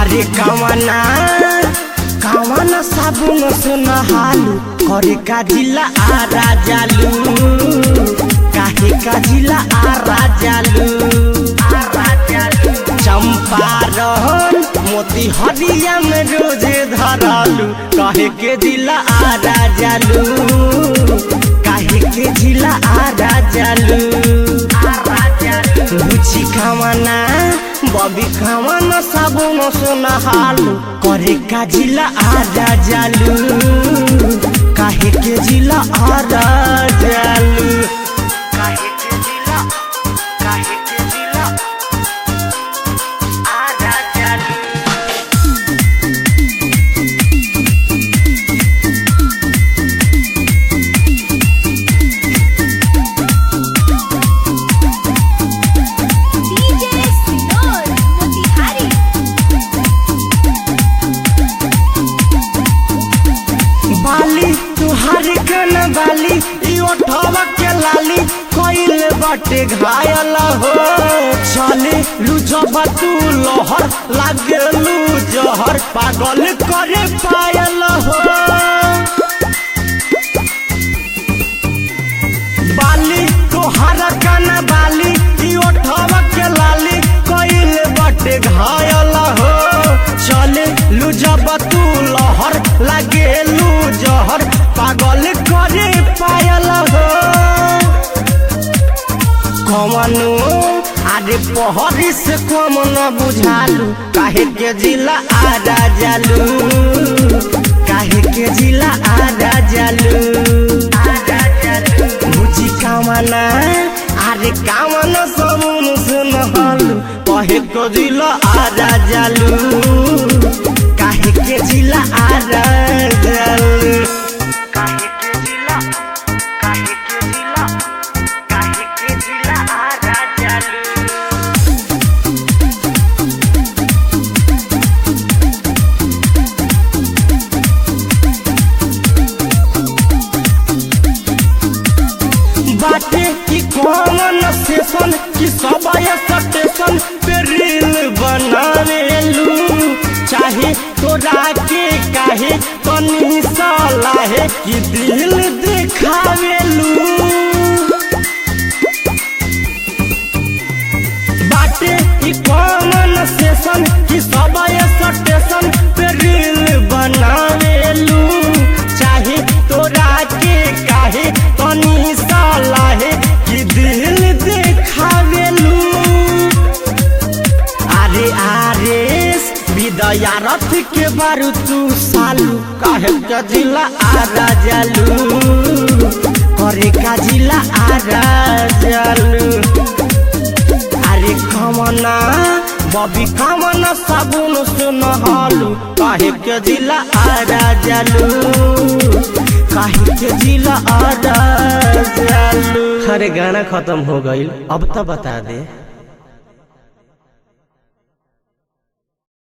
अरे कवना कवना साबुन से नहालू करे का जिला आ राजालू काहे का जिला आ राजालू चंपारण मोती हरिया में रोजे धरालू काहे के जिला आ राजालू काहे के जिला आ राजालू रुचि खावाना बबी खावाना साबुन सोना हालू करे का जिला आ राजालू काहे के जिला आ राजालू काहे के जिला काहे के जिला आ राजालू DJ Sinor Motihari बाली तुहारी कन बाली ई ओठवा के लाली कोइल बाटे घायल हो चले लुजबा तू लहर लागे लू जहर पागल करे पायल हो बाली तोहर कन बाली ई ओठवा के लाली कोइल बाटे घायल हो चले लुजब तू लहर लागे लू जहर पागल करे पायल हो कमनो अरे पहरी से कम न बुझालू काहे के जिला आ राजालू काहे के जिला आ राजालू बुझी कामना अरे कामना सबुन सुन हालू कहे के जिला आ राजालू काहे के जिला आ राजालू काहे के जिला काहे के जिला काहे के जिला आ राजालू बाटे की कॉमन सेशन की सबाय स्टेशन पे रील बनावेलू चाहे तोरा के काहे तनी सलाहे कि दिल देखावेलू बाटे ई कॉमन सेशन की सबाय स्टेशन पे रील बनावेलू चाहे तोरा के काहे तनी सलाहे कि दिल देखावेलू अरे आरेस विदया रथ के बारू तू सालू काहे का जिला आ राजालू करे का जिला आ राजालू अरे कमना बबी कमना साबुन से नहालू काहे के जिला आ राजालू काहे के जिला आ राजालू अरे गाना खत्म हो गईल अब तो बता दे